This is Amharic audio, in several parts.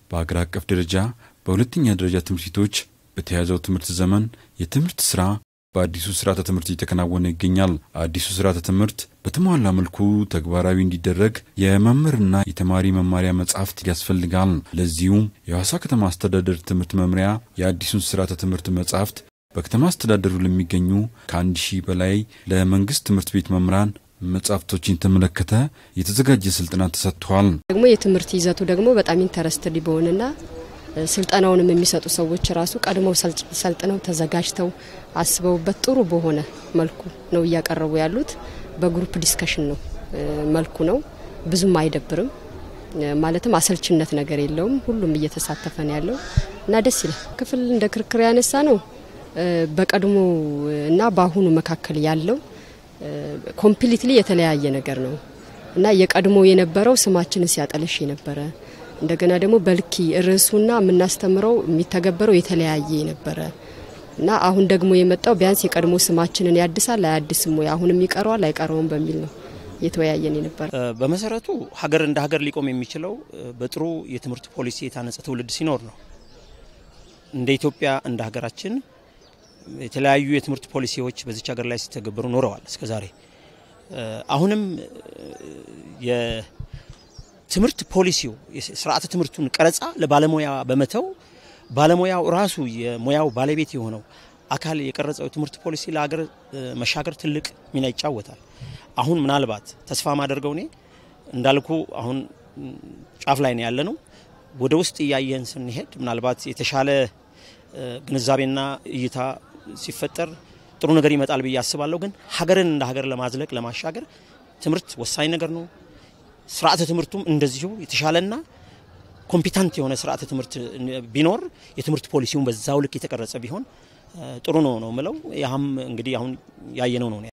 በሀገር አቀፍ ደረጃ በሁለተኛ ደረጃ ትምህርት ቤቶች በተያዘው ትምህርት ዘመን የትምህርት ስራ በአዲሱ ስርዓተ ትምህርት እየተከናወነ ይገኛል። አዲሱ ስርዓተ ትምህርት በተሟላ መልኩ ተግባራዊ እንዲደረግ የመምህርና የተማሪ መማሪያ መጻሕፍት ያስፈልጋል። ለዚሁም የሐዋሳ ከተማ አስተዳደር ትምህርት መምሪያ የአዲሱን ስርዓተ ትምህርት መጻሕፍት በከተማ አስተዳደሩ ለሚገኙ ከአንድ ሺህ በላይ ለመንግስት ትምህርት ቤት መምህራን መጽሐፍቶችን የተመለከተ የተዘጋጀ ስልጠና ተሰጥቷል። ደግሞ የትምህርት ይዘቱ ደግሞ በጣም ኢንተረስትድ በሆነና ስልጠናውንም የሚሰጡ ሰዎች ራሱ ቀድመው ሰልጥነው ተዘጋጅተው አስበውበት ጥሩ በሆነ መልኩ ነው እያቀረቡ ያሉት። በግሩፕ ዲስከሽን ነው መልኩ ነው። ብዙም አይደብርም፣ ማለትም አሰልችነት ነገር የለውም። ሁሉም እየተሳተፈ ነው ያለው እና ደስ ይላል። ክፍል እንደ ክርክር ያነሳ ነው በቀድሞ እና በአሁኑ መካከል ያለው ኮምፕሊትሊ የተለያየ ነገር ነው እና የቀድሞ የነበረው ስማችንን ሲያጠለሽ የነበረ እንደገና ደግሞ በልኪ ርዕሱና የምናስተምረው የሚተገበረው የተለያየ የነበረ እና አሁን ደግሞ የመጣው ቢያንስ የቀድሞ ስማችንን ያድሳል አያድስም ወይ አሁንም ይቀረዋል አይቀረውም በሚል ነው እየተወያየን የነበረ። በመሰረቱ ሀገር እንደ ሀገር ሊቆም የሚችለው በጥሩ የትምህርት ፖሊሲ የታነጸ ትውልድ ሲኖር ነው። እንደ ኢትዮጵያ እንደ ሀገራችን የተለያዩ የትምህርት ፖሊሲዎች በዚች ሀገር ላይ ሲተገበሩ ኖረዋል እስከ ዛሬ። አሁንም የትምህርት ፖሊሲው ስርዓተ ትምህርቱን ቀረጻ ለባለሙያ በመተው ባለሙያው ራሱ የሙያው ባለቤት የሆነው አካል የቀረጸው የትምህርት ፖሊሲ ለሀገር መሻገር ትልቅ ሚና ይጫወታል። አሁን ምናልባት ተስፋ ማደርገው እኔ እንዳልኩ አሁን ጫፍ ላይ ነው ያለ ነው። ወደ ውስጥ እያየን ስንሄድ ምናልባት የተሻለ ግንዛቤና እይታ ሲፈጠር ጥሩ ነገር ይመጣል ብዬ አስባለሁ። ግን ሀገርን እንደ ሀገር ለማዝለቅ ለማሻገር ትምህርት ወሳኝ ነገር ነው። ስርዓተ ትምህርቱም እንደዚሁ የተሻለና ኮምፒታንት የሆነ ስርዓተ ትምህርት ቢኖር የትምህርት ፖሊሲውን በዛው ልክ የተቀረጸ ቢሆን ጥሩ ነው ነው ምለው። ያህም እንግዲህ አሁን ያየነው ነው።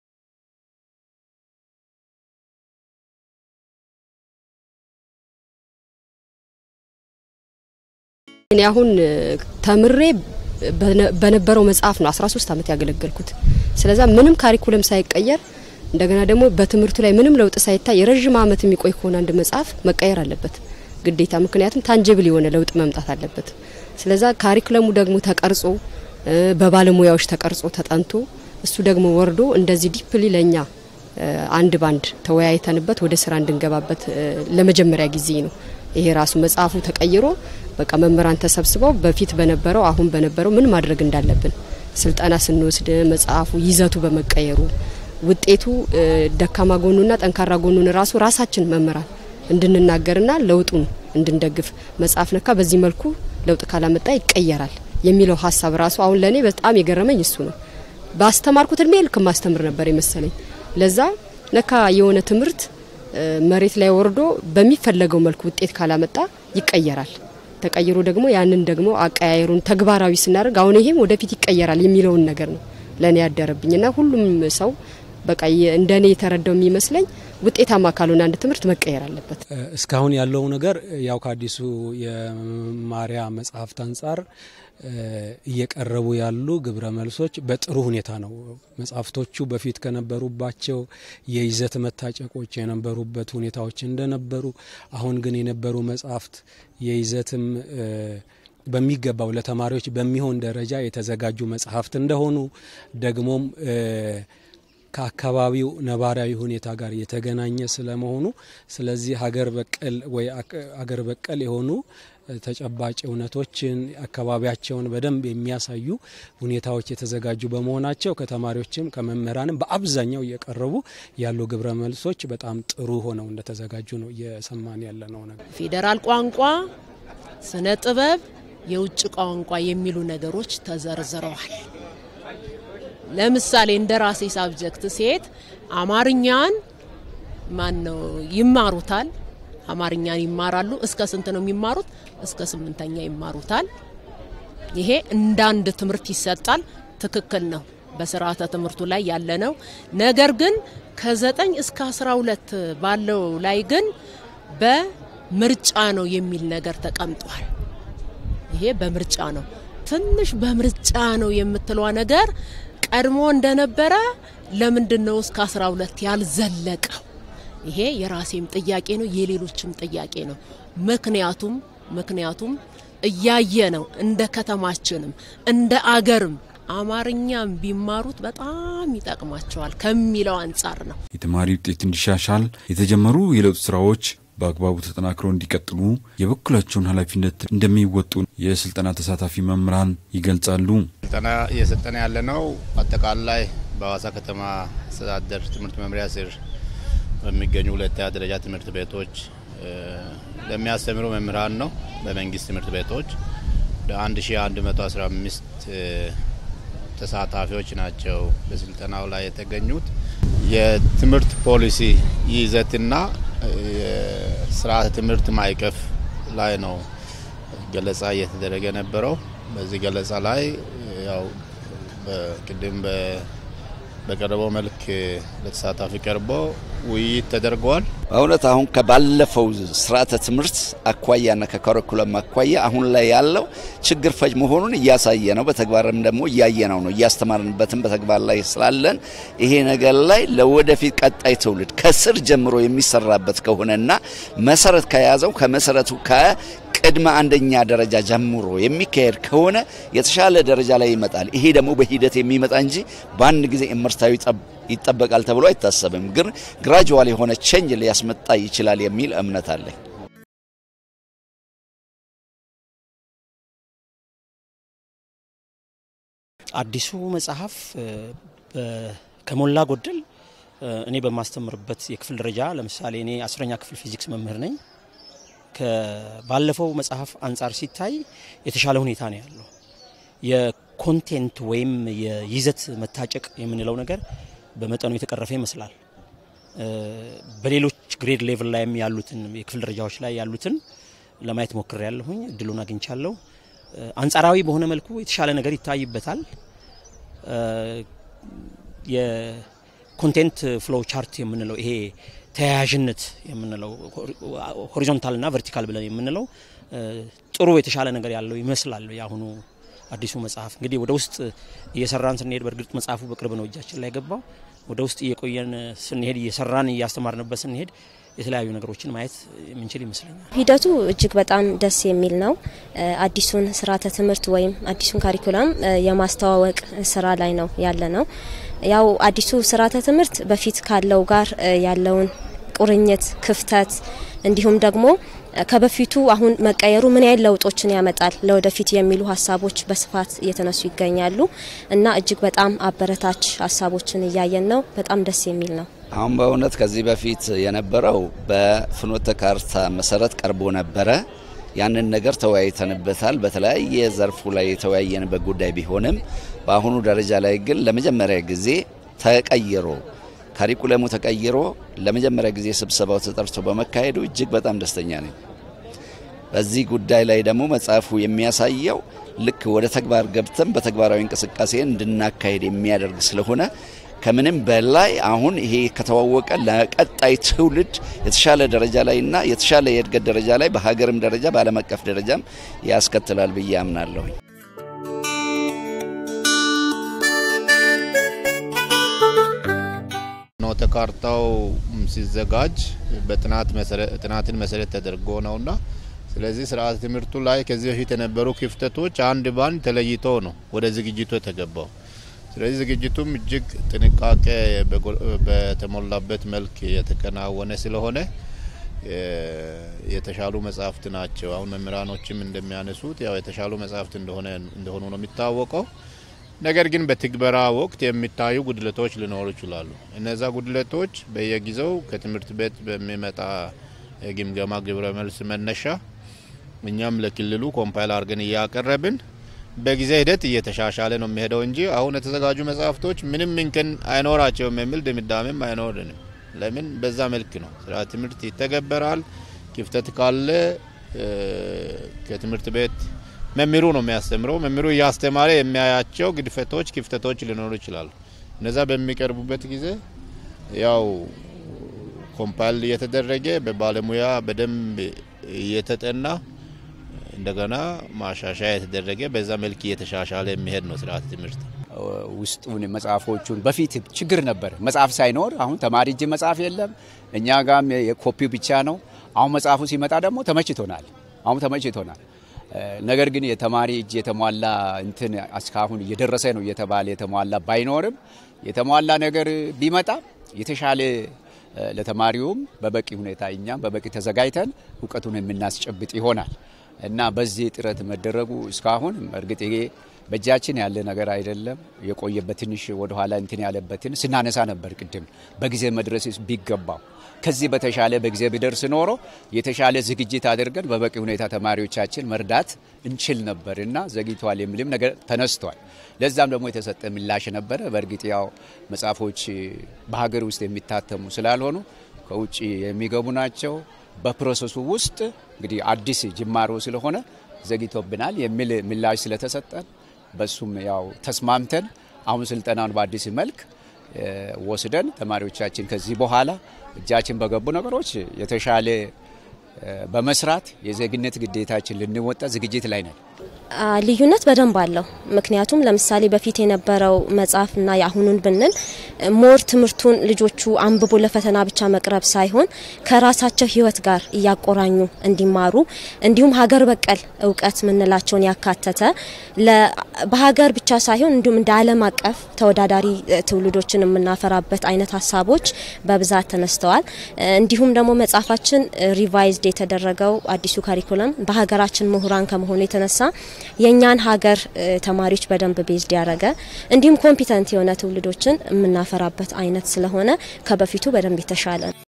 እኔ አሁን ተምሬ በነበረው መጽሐፍ ነው 13 ዓመት ያገለገልኩት። ስለዛ ምንም ካሪኩለም ሳይቀየር እንደገና ደግሞ በትምህርቱ ላይ ምንም ለውጥ ሳይታይ የረዥም ዓመት የሚቆይ ከሆነ አንድ መጽሐፍ መቀየር አለበት ግዴታ። ምክንያቱም ታንጀብል የሆነ ለውጥ መምጣት አለበት። ስለዛ ካሪኩለሙ ደግሞ ተቀርጾ በባለሙያዎች ተቀርጾ ተጠንቶ እሱ ደግሞ ወርዶ እንደዚህ ዲፕሊ ለኛ አንድ ባንድ ተወያይተንበት ወደ ስራ እንድንገባበት ለመጀመሪያ ጊዜ ነው። ይሄ ራሱ መጽሐፉ ተቀይሮ በቃ መምህራን ተሰብስበው በፊት በነበረው አሁን በነበረው ምን ማድረግ እንዳለብን ስልጠና ስንወስድ መጽሐፉ ይዘቱ በመቀየሩ ውጤቱ ደካማ ጎኑና ጠንካራ ጎኑን ራሱ ራሳችን መምህራን እንድንናገርና ለውጡን እንድንደግፍ መጽሐፍ ነካ በዚህ መልኩ ለውጥ ካላመጣ ይቀየራል የሚለው ሀሳብ ራሱ አሁን ለእኔ በጣም የገረመኝ እሱ ነው። ባስተማርኩት እድሜ ልክ ማስተምር ነበር የመሰለኝ። ለዛ ነካ የሆነ ትምህርት መሬት ላይ ወርዶ በሚፈለገው መልኩ ውጤት ካላመጣ ይቀየራል። ተቀይሮ ደግሞ ያንን ደግሞ አቀያየሩን ተግባራዊ ስናደርግ አሁን ይሄም ወደፊት ይቀየራል የሚለውን ነገር ነው ለእኔ ያደረብኝና ሁሉም ሰው በቃ እንደኔ የተረዳው የሚመስለኝ ውጤታማ ካልሆነ አንድ ትምህርት መቀየር አለበት። እስካሁን ያለው ነገር ያው ከአዲሱ የመማሪያ መጽሐፍት አንጻር እየቀረቡ ያሉ ግብረ መልሶች በጥሩ ሁኔታ ነው። መጽሐፍቶቹ በፊት ከነበሩባቸው የይዘት መታጨቆች የነበሩበት ሁኔታዎች እንደነበሩ፣ አሁን ግን የነበሩ መጽሐፍት የይዘትም በሚገባው ለተማሪዎች በሚሆን ደረጃ የተዘጋጁ መጽሐፍት እንደሆኑ ደግሞም ከአካባቢው ነባራዊ ሁኔታ ጋር የተገናኘ ስለመሆኑ ስለዚህ ሀገር በቀል ወይ ሀገር በቀል የሆኑ ተጨባጭ እውነቶችን አካባቢያቸውን በደንብ የሚያሳዩ ሁኔታዎች የተዘጋጁ በመሆናቸው ከተማሪዎችም ከመምህራንም በአብዛኛው እየቀረቡ ያሉ ግብረ መልሶች በጣም ጥሩ ሆነው እንደተዘጋጁ ነው እየሰማን ያለ ነው ነገር ፌዴራል ቋንቋ፣ ስነ ጥበብ፣ የውጭ ቋንቋ የሚሉ ነገሮች ተዘርዝረዋል። ለምሳሌ እንደ ራሴ ሳብጀክት ሴት አማርኛን ማን ነው ይማሩታል። አማርኛን ይማራሉ። እስከ ስንት ነው የሚማሩት? እስከ ስምንተኛ ይማሩታል። ይሄ እንደ አንድ ትምህርት ይሰጣል። ትክክል ነው። በስርዓተ ትምህርቱ ላይ ያለ ነው። ነገር ግን ከዘጠኝ እስከ አስራ ሁለት ባለው ላይ ግን በምርጫ ነው የሚል ነገር ተቀምጧል። ይሄ በምርጫ ነው። ትንሽ በምርጫ ነው የምትለዋ ነገር ቀድሞ እንደነበረ ለምንድን ነው እስከ 12 ያልዘለቀው? ይሄ የራሴም ጥያቄ ነው፣ የሌሎችም ጥያቄ ነው። ምክንያቱም ምክንያቱም እያየ ነው እንደ ከተማችንም እንደ አገርም አማርኛም ቢማሩት በጣም ይጠቅማቸዋል ከሚለው አንጻር ነው። የተማሪ ውጤት እንዲሻሻል የተጀመሩ የለውጥ ስራዎች በአግባቡ ተጠናክረው እንዲቀጥሉ የበኩላቸውን ኃላፊነት እንደሚወጡ የስልጠና ተሳታፊ መምህራን ይገልጻሉ። ስልጠና እየሰጠነ ያለ ነው አጠቃላይ በሀዋሳ ከተማ አስተዳደር ትምህርት መምሪያ ስር በሚገኙ ሁለተኛ ደረጃ ትምህርት ቤቶች ለሚያስተምሩ መምህራን ነው። በመንግስት ትምህርት ቤቶች ወደ 1115 ተሳታፊዎች ናቸው በስልጠናው ላይ የተገኙት። የትምህርት ፖሊሲ ይዘትና ስርዓተ ትምህርት ማዕቀፍ ላይ ነው ገለጻ እየተደረገ ነበረው። በዚህ ገለጻ ላይ ያው ቅድም በቀረበው መልክ ለተሳታፊ ቀርቦ ውይይት ተደርገዋል። በእውነት አሁን ከባለፈው ስርዓተ ትምህርት አኳያና ከካሪኩለም አኳያ አሁን ላይ ያለው ችግር ፈጅ መሆኑን እያሳየ ነው። በተግባርም ደግሞ እያየነው ነው። እያስተማርንበትም በተግባር ላይ ስላለን ይሄ ነገር ላይ ለወደፊት ቀጣይ ትውልድ ከስር ጀምሮ የሚሰራበት ከሆነና መሰረት ከያዘው ከመሰረቱ ቅድመ አንደኛ ደረጃ ጀምሮ የሚካሄድ ከሆነ የተሻለ ደረጃ ላይ ይመጣል። ይሄ ደግሞ በሂደት የሚመጣ እንጂ በአንድ ጊዜ እምርታዊ ይጠበቃል ተብሎ አይታሰብም። ግን ግራጁዋል የሆነ ቼንጅ ሊያስመጣ ይችላል የሚል እምነት አለኝ። አዲሱ መጽሐፍ ከሞላ ጎደል እኔ በማስተምርበት የክፍል ደረጃ ለምሳሌ እኔ አስረኛ ክፍል ፊዚክስ መምህር ነኝ። ባለፈው መጽሐፍ አንጻር ሲታይ የተሻለ ሁኔታ ነው ያለው። የኮንቴንት ወይም የይዘት መታጨቅ የምንለው ነገር በመጠኑ የተቀረፈ ይመስላል። በሌሎች ግሬድ ሌቭል ላይም ያሉትን የክፍል ደረጃዎች ላይ ያሉትን ለማየት ሞክሬ ያለሁኝ እድሉን አግኝቻለሁ። አንጻራዊ በሆነ መልኩ የተሻለ ነገር ይታይበታል። የኮንቴንት ፍሎው ቻርት የምንለው ይሄ ተያያዥነት የምንለው ሆሪዞንታል እና ቨርቲካል ብለን የምንለው ጥሩ የተሻለ ነገር ያለው ይመስላል። የአሁኑ አዲሱ መጽሐፍ እንግዲህ ወደ ውስጥ እየሰራን ስንሄድ በእርግጥ መጽሐፉ በቅርብ ነው እጃችን ላይ ገባው። ወደ ውስጥ እየቆየን ስንሄድ እየሰራን እያስተማርንበት ስንሄድ የተለያዩ ነገሮችን ማየት የምንችል ይመስለኛል። ሂደቱ እጅግ በጣም ደስ የሚል ነው። አዲሱን ስርዓተ ትምህርት ወይም አዲሱን ካሪኩለም የማስተዋወቅ ስራ ላይ ነው ያለ ነው። ያው አዲሱ ስርዓተ ትምህርት በፊት ካለው ጋር ያለውን ቁርኝት፣ ክፍተት እንዲሁም ደግሞ ከበፊቱ አሁን መቀየሩ ምን ያህል ለውጦችን ያመጣል ለወደፊት የሚሉ ሀሳቦች በስፋት እየተነሱ ይገኛሉ እና እጅግ በጣም አበረታች ሀሳቦችን እያየን ነው። በጣም ደስ የሚል ነው። አሁን በእውነት ከዚህ በፊት የነበረው በፍኖተ ካርታ መሰረት ቀርቦ ነበረ። ያንን ነገር ተወያይተንበታል። በተለያየ ዘርፉ ላይ የተወያየንበት ጉዳይ ቢሆንም በአሁኑ ደረጃ ላይ ግን ለመጀመሪያ ጊዜ ተቀይሮ ካሪኩለሙ ተቀይሮ ለመጀመሪያ ጊዜ ስብሰባው ተጠርቶ በመካሄዱ እጅግ በጣም ደስተኛ ነኝ። በዚህ ጉዳይ ላይ ደግሞ መጽሐፉ የሚያሳየው ልክ ወደ ተግባር ገብተን በተግባራዊ እንቅስቃሴ እንድናካሄድ የሚያደርግ ስለሆነ ከምንም በላይ አሁን ይሄ ከተዋወቀ ለቀጣይ ትውልድ የተሻለ ደረጃ ላይና የተሻለ የእድገት ደረጃ ላይ በሀገርም ደረጃ በዓለም አቀፍ ደረጃም ያስከትላል ብዬ አምናለሁኝ። ፍኖተ ካርታው ሲዘጋጅ ጥናትን መሰረት ተደርጎ ነውና ስለዚህ ስርዓተ ትምህርቱ ላይ ከዚህ በፊት የነበሩ ክፍተቶች አንድ ባንድ ተለይቶ ነው ወደ ዝግጅቱ የተገባው። ስለዚህ ዝግጅቱም እጅግ ጥንቃቄ በተሞላበት መልክ የተከናወነ ስለሆነ የተሻሉ መጽሐፍት ናቸው። አሁን መምህራኖችም እንደሚያነሱት ያው የተሻሉ መጽሐፍት እንደሆነ እንደሆኑ ነው የሚታወቀው። ነገር ግን በትግበራ ወቅት የሚታዩ ጉድለቶች ሊኖሩ ይችላሉ። እነዛ ጉድለቶች በየጊዜው ከትምህርት ቤት በሚመጣ የግምገማ ግብረ መልስ መነሻ እኛም ለክልሉ ኮምፓይል አድርገን እያቀረብን በጊዜ ሂደት እየተሻሻለ ነው የሚሄደው እንጂ አሁን የተዘጋጁ መጽሐፍቶች ምንም እንከን አይኖራቸውም የሚል ድምዳሜም አይኖርንም። ለምን በዛ መልክ ነው ስርዓተ ትምህርት ይተገበራል። ክፍተት ካለ ከትምህርት ቤት መምህሩ ነው የሚያስተምረው። መምህሩ እያስተማረ የሚያያቸው ግድፈቶች፣ ክፍተቶች ሊኖሩ ይችላሉ። እነዛ በሚቀርቡበት ጊዜ ያው ኮምፓይል እየተደረገ በባለሙያ በደንብ እየተጠና እንደገና ማሻሻያ የተደረገ በዛ መልክ እየተሻሻለ የሚሄድ ነው ስርዓተ ትምህርት። ውስጡን መጽሐፎቹን በፊት ችግር ነበር። መጽሐፍ ሳይኖር አሁን ተማሪ እጅ መጽሐፍ የለም። እኛ ጋም የኮፒው ብቻ ነው። አሁን መጽሐፉ ሲመጣ ደግሞ ተመችቶናል። አሁን ተመችቶናል። ነገር ግን የተማሪ እጅ የተሟላ እንትን እስካሁን እየደረሰ ነው እየተባለ የተሟላ ባይኖርም የተሟላ ነገር ቢመጣ የተሻለ ለተማሪውም በበቂ ሁኔታ እኛም በበቂ ተዘጋጅተን እውቀቱን የምናስጨብጥ ይሆናል እና በዚህ ጥረት መደረጉ እስካሁን እርግጥ ይሄ በእጃችን ያለ ነገር አይደለም። የቆየበት ትንሽ ወደኋላ እንትን ያለበትን ስናነሳ ነበር ቅድም በጊዜ መድረስ ቢገባው ከዚህ በተሻለ በጊዜ ቢደርስ ኖሮ የተሻለ ዝግጅት አድርገን በበቂ ሁኔታ ተማሪዎቻችን መርዳት እንችል ነበር እና ዘግይቷል የሚልም ነገር ተነስቷል። ለዛም ደግሞ የተሰጠ ምላሽ ነበረ። በእርግጥ ያው መጽሐፎች በሀገር ውስጥ የሚታተሙ ስላልሆኑ ከውጭ የሚገቡ ናቸው። በፕሮሰሱ ውስጥ እንግዲህ አዲስ ጅማሮ ስለሆነ ዘግይቶብናል የሚል ምላሽ ስለተሰጠን በሱም ያው ተስማምተን አሁን ስልጠናውን በአዲስ መልክ ወስደን ተማሪዎቻችን ከዚህ በኋላ እጃችን በገቡ ነገሮች የተሻለ በመስራት የዜግነት ግዴታችን ልንወጣ ዝግጅት ላይ ነን። ልዩነት በደንብ አለው። ምክንያቱም ለምሳሌ በፊት የነበረው መጽሐፍና የአሁኑን ብንል ሞር ትምህርቱን ልጆቹ አንብቦ ለፈተና ብቻ መቅረብ ሳይሆን ከራሳቸው ሕይወት ጋር እያቆራኙ እንዲማሩ እንዲሁም ሀገር በቀል እውቀት ምንላቸውን ያካተተ በሀገር ብቻ ሳይሆን እንዲሁም እንደ ዓለም አቀፍ ተወዳዳሪ ትውልዶችን የምናፈራበት አይነት ሀሳቦች በብዛት ተነስተዋል። እንዲሁም ደግሞ መጽሐፋችን ሪቫይዝድ የተደረገው አዲሱ ካሪኩለም በሀገራችን ምሁራን ከመሆኑ የተነሳ የእኛን ሀገር ተማሪዎች በደንብ ቤዝድ ያደረገ እንዲሁም ኮምፒተንት የሆነ ትውልዶችን የምናፈራበት አይነት ስለሆነ ከበፊቱ በደንብ የተሻለ ነው።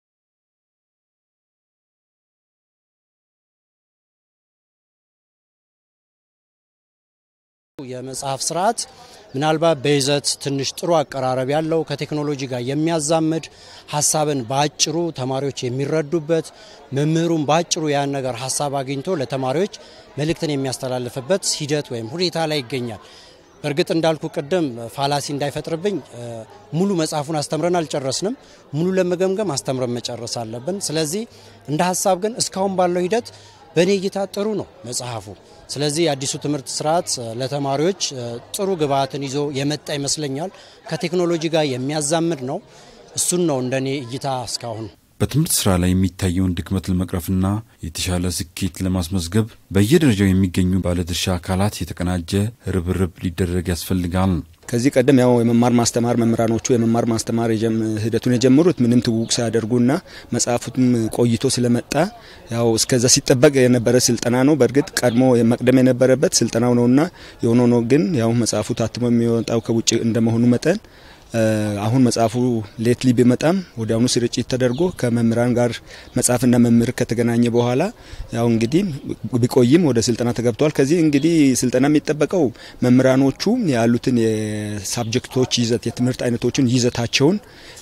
የመጽሐፍ ስርዓት ምናልባት በይዘት ትንሽ ጥሩ አቀራረብ ያለው ከቴክኖሎጂ ጋር የሚያዛምድ ሀሳብን በአጭሩ ተማሪዎች የሚረዱበት መምህሩን በአጭሩ ያን ነገር ሀሳብ አግኝቶ ለተማሪዎች መልእክትን የሚያስተላልፍበት ሂደት ወይም ሁኔታ ላይ ይገኛል። በእርግጥ እንዳልኩ ቅድም ፋላሲ እንዳይፈጥርብኝ ሙሉ መጽሐፉን አስተምረን አልጨረስንም። ሙሉ ለመገምገም አስተምረን መጨረስ አለብን። ስለዚህ እንደ ሀሳብ ግን እስካሁን ባለው ሂደት በእኔ እይታ ጥሩ ነው መጽሐፉ። ስለዚህ የአዲሱ ትምህርት ስርዓት ለተማሪዎች ጥሩ ግብዓትን ይዞ የመጣ ይመስለኛል። ከቴክኖሎጂ ጋር የሚያዛምድ ነው። እሱን ነው እንደኔ እይታ እስካሁን። በትምህርት ስራ ላይ የሚታየውን ድክመት ለመቅረፍና የተሻለ ስኬት ለማስመዝገብ በየደረጃው የሚገኙ ባለድርሻ አካላት የተቀናጀ ርብርብ ሊደረግ ያስፈልጋል። ከዚህ ቀደም ያው የመማር ማስተማር መምህራኖቹ የመማር ማስተማር ሂደቱን የጀመሩት ምንም ትውውቅ ሳያደርጉና መጽሐፉም ቆይቶ ስለመጣ ያው እስከዛ ሲጠበቅ የነበረ ስልጠና ነው። በእርግጥ ቀድሞ መቅደም የነበረበት ስልጠናው ነውና የሆነ ነው። ግን ያው መጽሐፉ ታትሞ የሚወጣው ከውጭ እንደመሆኑ መጠን አሁን መጽሐፉ ሌትሊ ቢመጣም ወዲያውኑ ስርጭት ተደርጎ ከመምህራን ጋር መጽሐፍና መምህር ከተገናኘ በኋላ ያው እንግዲህ ቢቆይም ወደ ስልጠና ተገብቷል። ከዚህ እንግዲህ ስልጠና የሚጠበቀው መምህራኖቹ ያሉትን የሳብጀክቶች ይዘት የትምህርት አይነቶችን ይዘታቸውን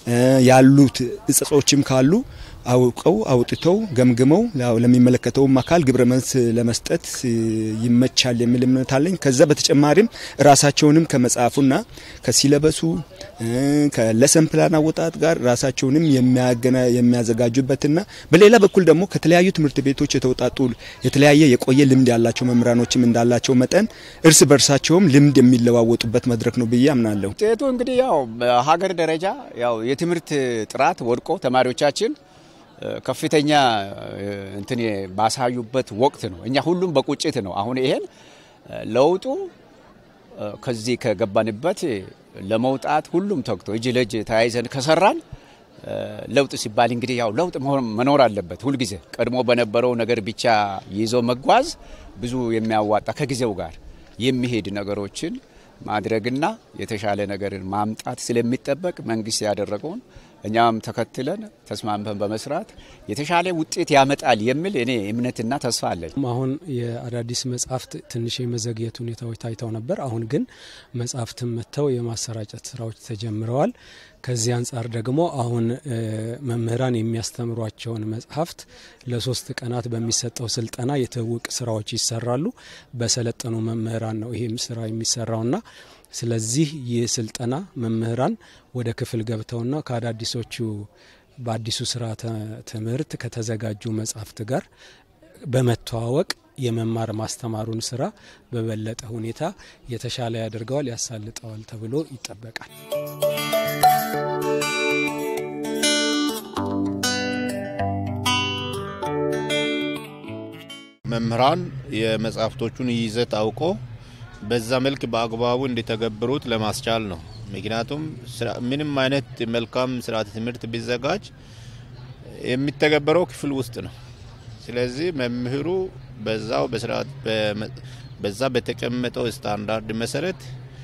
ያሉት እጸጾችም ካሉ አውቀው አውጥተው ገምግመው ለሚመለከተውም አካል ግብረ መልስ ለመስጠት ይመቻል የሚል እምነት አለኝ። ከዛ በተጨማሪም ራሳቸውንም ከመጽሐፉና ከሲለበሱ ከለሰን ፕላን አወጣጥ ጋር ራሳቸውንም የሚያዘጋጁበትና በሌላ በኩል ደግሞ ከተለያዩ ትምህርት ቤቶች የተውጣጡ የተለያየ የቆየ ልምድ ያላቸው መምህራኖችም እንዳላቸው መጠን እርስ በርሳቸውም ልምድ የሚለዋወጡበት መድረክ ነው ብዬ አምናለሁ። ውጤቱ እንግዲህ ያው በሀገር ደረጃ ያው የትምህርት ጥራት ወድቆ ተማሪዎቻችን ከፍተኛ እንትን ባሳዩበት ወቅት ነው። እኛ ሁሉም በቁጭት ነው። አሁን ይሄን ለውጡ ከዚህ ከገባንበት ለመውጣት ሁሉም ተግቶ እጅ ለእጅ ተያይዘን ከሰራን ለውጥ ሲባል እንግዲህ ያው ለውጥ መኖር አለበት። ሁልጊዜ ቀድሞ በነበረው ነገር ብቻ ይዞ መጓዝ ብዙ የሚያዋጣ ከጊዜው ጋር የሚሄድ ነገሮችን ማድረግና የተሻለ ነገርን ማምጣት ስለሚጠበቅ መንግስት ያደረገውን እኛም ተከትለን ተስማምተን በመስራት የተሻለ ውጤት ያመጣል የሚል እኔ እምነትና ተስፋ አለኝ። አሁን የአዳዲስ መጽሐፍት ትንሽ የመዘግየት ሁኔታዎች ታይተው ነበር። አሁን ግን መጽሐፍትን መጥተው የማሰራጨት ስራዎች ተጀምረዋል። ከዚህ አንጻር ደግሞ አሁን መምህራን የሚያስተምሯቸውን መጽሐፍት ለሶስት ቀናት በሚሰጠው ስልጠና የትውውቅ ስራዎች ይሰራሉ። በሰለጠኑ መምህራን ነው ይህም ስራ የሚሰራውና ስለዚህ ይህ ስልጠና መምህራን ወደ ክፍል ገብተውና ከአዳዲሶቹ በአዲሱ ስርዓተ ትምህርት ከተዘጋጁ መጽሐፍት ጋር በመተዋወቅ የመማር ማስተማሩን ስራ በበለጠ ሁኔታ የተሻለ ያደርገዋል፣ ያሳልጠዋል ተብሎ ይጠበቃል። መምህራን የመጽሐፍቶቹን ይዘት አውቆ በዛ መልክ በአግባቡ እንዲተገብሩት ለማስቻል ነው። ምክንያቱም ምንም አይነት መልካም ስርዓተ ትምህርት ቢዘጋጅ የሚተገበረው ክፍል ውስጥ ነው። ስለዚህ መምህሩ በዛው በስርዓት በዛ በተቀመጠው ስታንዳርድ መሰረት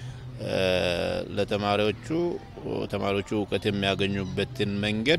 ለተማሪዎቹ ተማሪዎቹ እውቀት የሚያገኙበትን መንገድ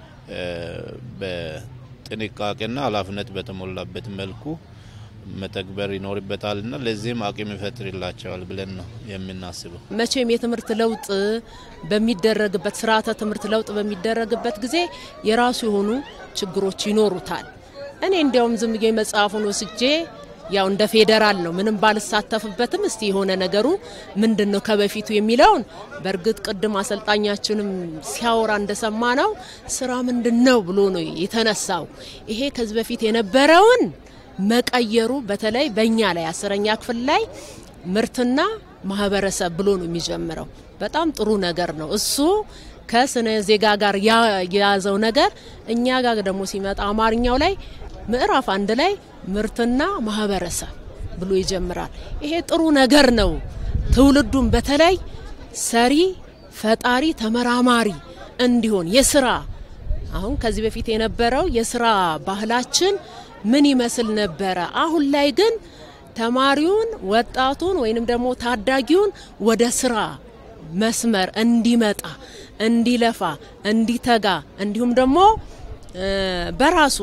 በጥንቃቄና ኃላፊነት በተሞላበት መልኩ መተግበር ይኖርበታልና ለዚህም አቅም ይፈጥርላቸዋል ብለን ነው የምናስበው። መቼም የትምህርት ለውጥ በሚደረግበት ስርዓተ ትምህርት ለውጥ በሚደረግበት ጊዜ የራሱ የሆኑ ችግሮች ይኖሩታል። እኔ እንዲያውም ዝም ብዬ መጽሐፉን ወስጄ ያው እንደ ፌዴራል ነው ምንም ባልሳተፍበትም እስቲ የሆነ ነገሩ ምንድን ነው ከበፊቱ የሚለውን በእርግጥ ቅድም አሰልጣኛችንም ሲያወራ እንደሰማ ነው ስራ ምንድን ነው ብሎ ነው የተነሳው። ይሄ ከዚህ በፊት የነበረውን መቀየሩ በተለይ በእኛ ላይ አስረኛ ክፍል ላይ ምርትና ማህበረሰብ ብሎ ነው የሚጀምረው። በጣም ጥሩ ነገር ነው እሱ ከስነ ዜጋ ጋር የያዘው ነገር እኛ ጋር ደግሞ ሲመጣ አማርኛው ላይ ምዕራፍ አንድ ላይ ምርትና ማህበረሰብ ብሎ ይጀምራል። ይሄ ጥሩ ነገር ነው። ትውልዱን በተለይ ሰሪ፣ ፈጣሪ፣ ተመራማሪ እንዲሆን የስራ አሁን ከዚህ በፊት የነበረው የስራ ባህላችን ምን ይመስል ነበረ? አሁን ላይ ግን ተማሪውን፣ ወጣቱን ወይንም ደግሞ ታዳጊውን ወደ ስራ መስመር እንዲመጣ፣ እንዲለፋ፣ እንዲተጋ እንዲሁም ደግሞ በራሱ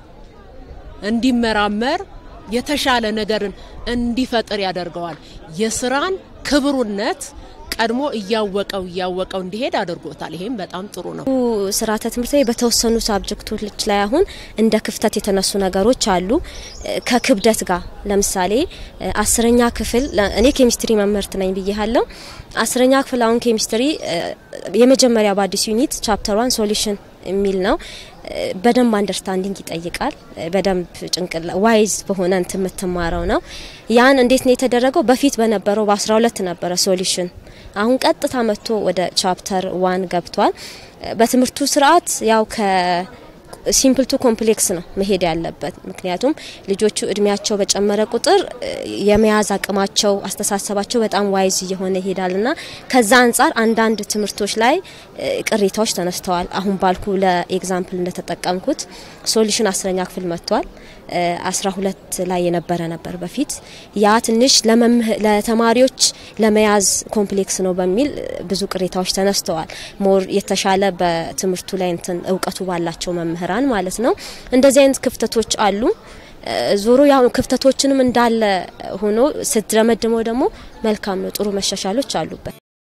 እንዲመራመር የተሻለ ነገርን እንዲፈጥር ያደርገዋል። የስራን ክብሩነት ቀድሞ እያወቀው እያወቀው እንዲሄድ አድርጎታል። ይሄም በጣም ጥሩ ነው። ስርዓተ ትምህርት ላይ በተወሰኑ ሳብጀክቶች ላይ አሁን እንደ ክፍተት የተነሱ ነገሮች አሉ። ከክብደት ጋር ለምሳሌ አስረኛ ክፍል እኔ ኬሚስትሪ መምህርት ነኝ ብያለሁ። አስረኛ ክፍል አሁን ኬሚስትሪ የመጀመሪያ በአዲስ ዩኒት ቻፕተር ዋን ሶሉሽን የሚል ነው። በደንብ አንደርስታንዲንግ ይጠይቃል። በደንብ ጭንቅላ ዋይዝ በሆነ እንት የምትማረው ነው። ያን እንዴት ነው የተደረገው? በፊት በነበረው በ12 ነበረ ሶሉሽን አሁን ቀጥታ መጥቶ ወደ ቻፕተር ዋን ገብቷል። በትምህርቱ ስርዓት ያው ከ ሲምፕል ቱ ኮምፕሌክስ ነው መሄድ ያለበት። ምክንያቱም ልጆቹ እድሜያቸው በጨመረ ቁጥር የመያዝ አቅማቸው፣ አስተሳሰባቸው በጣም ዋይዝ እየሆነ ይሄዳልና ከዛ አንጻር አንዳንድ ትምህርቶች ላይ ቅሬታዎች ተነስተዋል። አሁን ባልኩ ለኤግዛምፕል እንደተጠቀምኩት ሶሉሽን አስረኛ ክፍል መጥቷል። አስራ ሁለት ላይ የነበረ ነበር በፊት ያ ትንሽ ለተማሪዎች ለመያዝ ኮምፕሌክስ ነው በሚል ብዙ ቅሬታዎች ተነስተዋል። ሞር የተሻለ በትምህርቱ ላይ እንትን እውቀቱ ባላቸው መምህራን ማለት ነው። እንደዚህ አይነት ክፍተቶች አሉ። ዞሮ ያው ክፍተቶችንም እንዳለ ሆኖ ስትደመድመው ደግሞ መልካም ነው፣ ጥሩ መሻሻሎች አሉበት።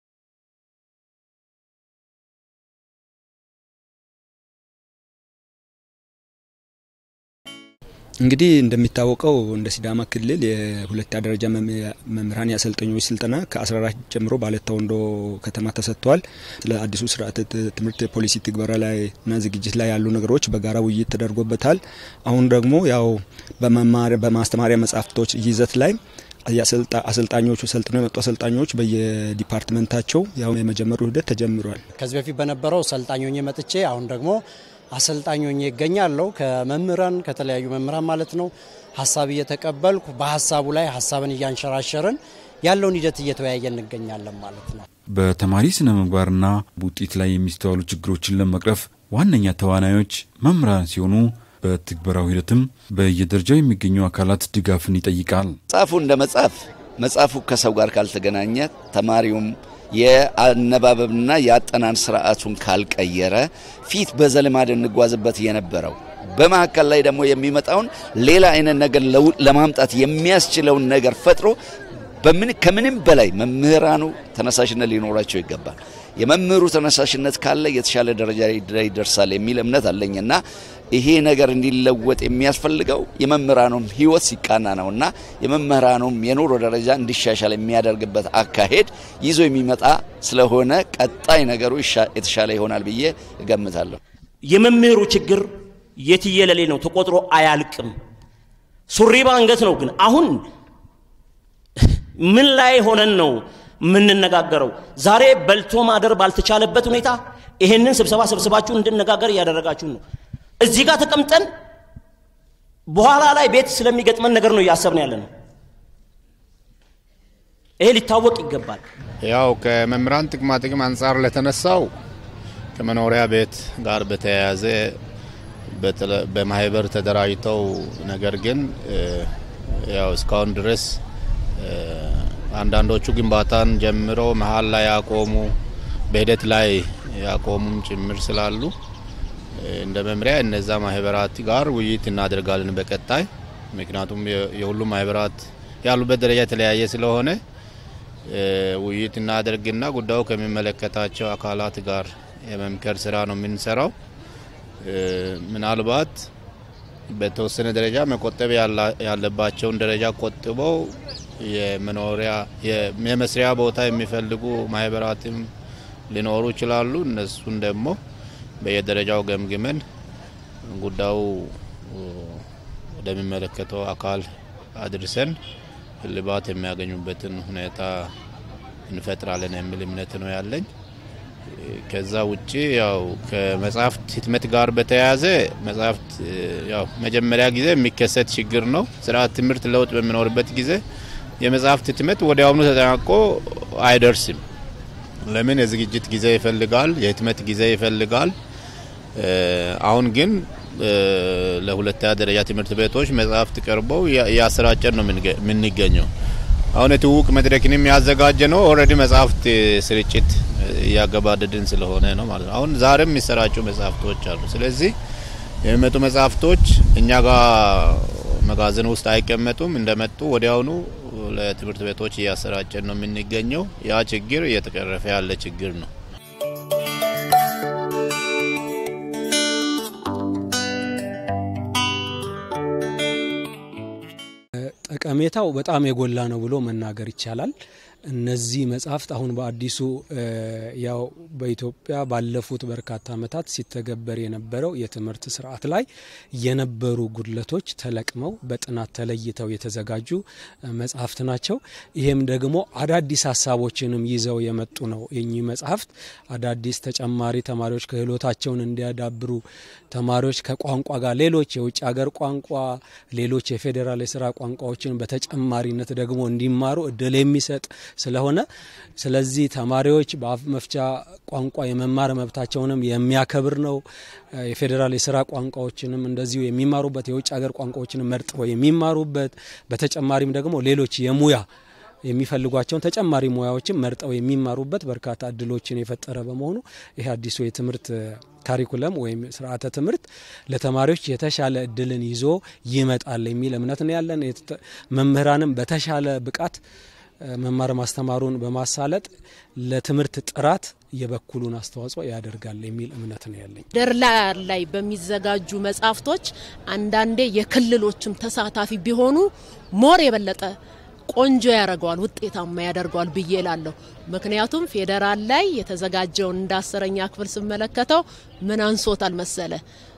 እንግዲህ እንደሚታወቀው እንደ ሲዳማ ክልል የሁለተኛ ደረጃ መምህራን የአሰልጣኞች ስልጠና ከ14 ጀምሮ በአለታ ወንዶ ከተማ ተሰጥቷል። ስለ አዲሱ ስርዓተ ትምህርት ፖሊሲ ትግበራ ላይ እና ዝግጅት ላይ ያሉ ነገሮች በጋራ ውይይት ተደርጎበታል። አሁን ደግሞ ያው በማስተማሪያ መጽሐፍቶች ይዘት ላይ አሰልጣኞቹ ሰልጥነው የመጡ አሰልጣኞች በየዲፓርትመንታቸው ያው የመጀመሩ ሂደት ተጀምሯል። ከዚህ በፊት በነበረው ሰልጣኞኝ መጥቼ አሁን ደግሞ አሰልጣኞኝ ይገኛለሁ። ከመምህራን ከተለያዩ መምህራን ማለት ነው ሀሳብ እየተቀበልኩ በሀሳቡ ላይ ሀሳብን እያንሸራሸርን ያለውን ሂደት እየተወያየ እንገኛለን ማለት ነው። በተማሪ ስነ ምግባርና ውጤት ላይ የሚስተዋሉ ችግሮችን ለመቅረፍ ዋነኛ ተዋናዮች መምህራን ሲሆኑ በትግበራው ሂደትም በየደረጃው የሚገኙ አካላት ድጋፍን ይጠይቃል። መጽሐፉ እንደ መጽሐፍ መጽሐፉ ከሰው ጋር ካልተገናኘ ተማሪውም የአነባበብና የአጠናን ስርዓቱን ካልቀየረ ፊት በዘልማድ እንጓዝበት የነበረው በመካከል ላይ ደግሞ የሚመጣውን ሌላ አይነት ነገር ለማምጣት የሚያስችለውን ነገር ፈጥሮ በምን ከምንም በላይ መምህራኑ ተነሳሽነት ሊኖራቸው ይገባል። የመምህሩ ተነሳሽነት ካለ የተሻለ ደረጃ ላይ ይደርሳል የሚል እምነት አለኝና ይሄ ነገር እንዲለወጥ የሚያስፈልገው የመምህራኑም ሕይወት ሲቃና ነውና የመምህራኑም የኑሮ ደረጃ እንዲሻሻል የሚያደርግበት አካሄድ ይዞ የሚመጣ ስለሆነ ቀጣይ ነገሩ የተሻለ ይሆናል ብዬ እገምታለሁ። የመምህሩ ችግር የትየለሌ ነው፣ ተቆጥሮ አያልቅም። ሱሪ በአንገት ነው። ግን አሁን ምን ላይ ሆነን ነው የምንነጋገረው? ዛሬ በልቶ ማደር ባልተቻለበት ሁኔታ ይሄንን ስብሰባ ሰብስባችሁ እንድነጋገር እያደረጋችሁ ነው። እዚህ ጋር ተቀምጠን በኋላ ላይ ቤት ስለሚገጥመን ነገር ነው እያሰብን ያለ ነው። ይሄ ሊታወቅ ይገባል። ያው ከመምህራን ጥቅማ ጥቅም አንጻር ለተነሳው ከመኖሪያ ቤት ጋር በተያያዘ በማህበር ተደራጅተው ነገር ግን ያው እስካሁን ድረስ አንዳንዶቹ ግንባታን ጀምረው መሀል ላይ ያቆሙ በሂደት ላይ ያቆሙም ጭምር ስላሉ እንደ መምሪያ እነዛ ማህበራት ጋር ውይይት እናደርጋለን በቀጣይ። ምክንያቱም የሁሉም ማህበራት ያሉበት ደረጃ የተለያየ ስለሆነ ውይይት እናደርግና ጉዳዩ ከሚመለከታቸው አካላት ጋር የመምከር ስራ ነው የምንሰራው። ምናልባት በተወሰነ ደረጃ መቆጠብ ያለባቸውን ደረጃ ቆጥበው የመኖሪያ የመስሪያ ቦታ የሚፈልጉ ማህበራትም ሊኖሩ ይችላሉ። እነሱን ደግሞ በየደረጃው ገምግመን ጉዳዩ ወደሚመለከተው አካል አድርሰን እልባት የሚያገኙበትን ሁኔታ እንፈጥራለን የሚል እምነት ነው ያለኝ። ከዛ ውጭ ያው ከመጽሐፍት ህትመት ጋር በተያያዘ መጽሐፍት ያው መጀመሪያ ጊዜ የሚከሰት ችግር ነው። ስርዓት ትምህርት ለውጥ በሚኖርበት ጊዜ የመጽሐፍት ህትመት ወዲያውኑ ተጠናቆ አይደርስም። ለምን? የዝግጅት ጊዜ ይፈልጋል፣ የህትመት ጊዜ ይፈልጋል። አሁን ግን ለሁለተኛ ደረጃ ትምህርት ቤቶች መጽሐፍት ቀርበው እያሰራጨን ነው የምንገኘው። አሁን የትውውቅ መድረክንም ያዘጋጀ ነው። ኦልሬዲ መጽሐፍት ስርጭት እያገባደድን ስለሆነ ነው ማለት ነው። አሁን ዛሬም የሚሰራጩ መጽሐፍቶች አሉ። ስለዚህ የሚመጡ መጽሐፍቶች እኛ ጋር መጋዘን ውስጥ አይቀመጡም። እንደመጡ ወዲያውኑ ለትምህርት ቤቶች እያሰራጨን ነው የምንገኘው። ያ ችግር እየተቀረፈ ያለ ችግር ነው። ጠቀሜታው በጣም የጎላ ነው ብሎ መናገር ይቻላል። እነዚህ መጽሐፍት አሁን በአዲሱ ያው በኢትዮጵያ ባለፉት በርካታ ዓመታት ሲተገበር የነበረው የትምህርት ስርዓት ላይ የነበሩ ጉድለቶች ተለቅመው በጥናት ተለይተው የተዘጋጁ መጽሐፍት ናቸው። ይሄም ደግሞ አዳዲስ ሀሳቦችንም ይዘው የመጡ ነው። የኚህ መጽሐፍት አዳዲስ ተጨማሪ ተማሪዎች ክህሎታቸውን እንዲያዳብሩ ተማሪዎች ከቋንቋ ጋር ሌሎች የውጭ ሀገር ቋንቋ፣ ሌሎች የፌዴራል የስራ ቋንቋዎችን በተጨማሪነት ደግሞ እንዲማሩ እድል የሚሰጥ ስለሆነ ስለዚህ ተማሪዎች በአፍ መፍቻ ቋንቋ የመማር መብታቸውንም የሚያከብር ነው። የፌዴራል የስራ ቋንቋዎችንም እንደዚሁ የሚማሩበት የውጭ ሀገር ቋንቋዎችንም መርጠው የሚማሩበት በተጨማሪም ደግሞ ሌሎች የሙያ የሚፈልጓቸውን ተጨማሪ ሙያዎችን መርጠው የሚማሩበት በርካታ እድሎችን የፈጠረ በመሆኑ ይህ አዲሱ የትምህርት ካሪኩለም ወይም ስርዓተ ትምህርት ለተማሪዎች የተሻለ እድልን ይዞ ይመጣል የሚል እምነት ነው ያለን። መምህራንም በተሻለ ብቃት መማር ማስተማሩን በማሳለጥ ለትምህርት ጥራት የበኩሉን አስተዋጽኦ ያደርጋል የሚል እምነት ነው ያለኝ። ደርላ ላይ በሚዘጋጁ መጽሐፍቶች አንዳንዴ የክልሎችም ተሳታፊ ቢሆኑ ሞር የበለጠ ቆንጆ ያደርገዋል፣ ውጤታማ ያደርገዋል ብዬ እላለሁ። ምክንያቱም ፌዴራል ላይ የተዘጋጀውን እንደ አስረኛ ክፍል ስመለከተው ምን አንሶታል መሰለ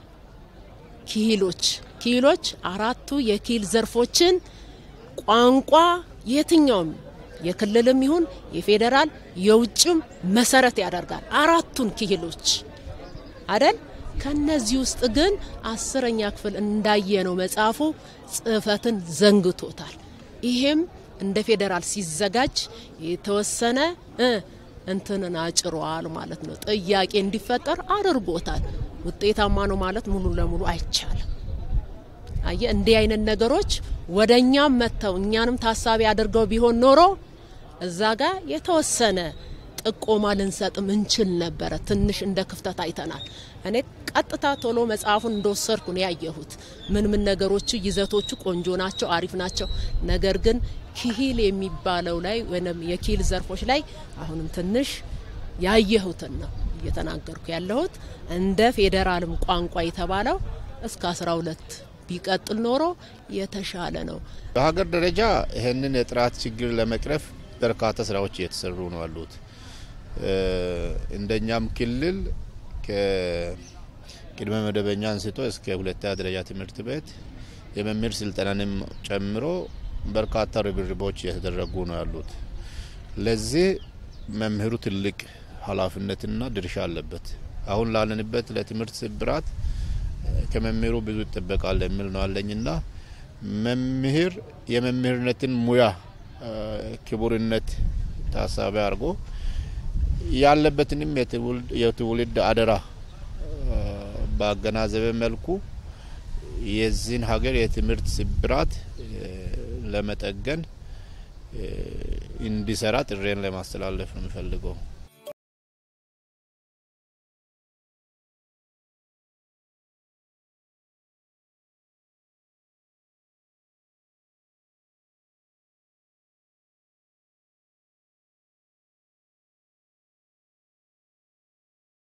ኪሂሎች ኪሂሎች አራቱ የኪል ዘርፎችን ቋንቋ የትኛውም የክልልም ይሁን የፌዴራል የውጭም መሰረት ያደርጋል። አራቱን ክሂሎች አደል። ከነዚህ ውስጥ ግን አስረኛ ክፍል እንዳየነው መጽሐፉ ጽህፈትን ዘንግቶታል። ይሄም እንደ ፌዴራል ሲዘጋጅ የተወሰነ እንትንን አጭሯል ማለት ነው። ጥያቄ እንዲፈጠር አድርጎታል። ውጤታማ ነው ማለት ሙሉ ለሙሉ አይቻልም። አየ እንዲህ አይነት ነገሮች ወደ እኛም መጥተው እኛንም ታሳቢ አድርገው ቢሆን ኖሮ እዛ ጋር የተወሰነ ጥቆማ ልንሰጥም እንችል ነበረ። ትንሽ እንደ ክፍተት አይተናል። እኔ ቀጥታ ቶሎ መጽሐፉን እንደወሰድኩ ነው ያየሁት። ምን ምን ነገሮቹ ይዘቶቹ ቆንጆ ናቸው፣ አሪፍ ናቸው። ነገር ግን ኪሂል የሚባለው ላይ ወይም የኪሂል ዘርፎች ላይ አሁንም ትንሽ ያየሁትን ነው እየተናገርኩ ያለሁት። እንደ ፌዴራልም ቋንቋ የተባለው እስከ አስራ ሁለት ቢቀጥል ኖሮ የተሻለ ነው። በሀገር ደረጃ ይህንን የጥራት ችግር ለመቅረፍ በርካታ ስራዎች እየተሰሩ ነው ያሉት። እንደኛም ክልል ከቅድመ መደበኛ አንስቶ እስከ ሁለተኛ ደረጃ ትምህርት ቤት የመምህር ስልጠናንም ጨምሮ በርካታ ርብርቦች እየተደረጉ ነው ያሉት። ለዚህ መምህሩ ትልቅ ኃላፊነትና ድርሻ አለበት። አሁን ላለንበት ለትምህርት ስብራት ከመምህሩ ብዙ ይጠበቃል የሚል ነው አለኝና መምህር የመምህርነትን ሙያ ክቡርነት ታሳቢ አድርጎ ያለበትንም የትውልድ አደራ ባገናዘበ መልኩ የዚህን ሀገር የትምህርት ስብራት ለመጠገን እንዲሰራ ጥሬን ለማስተላለፍ ነው የሚፈልገው።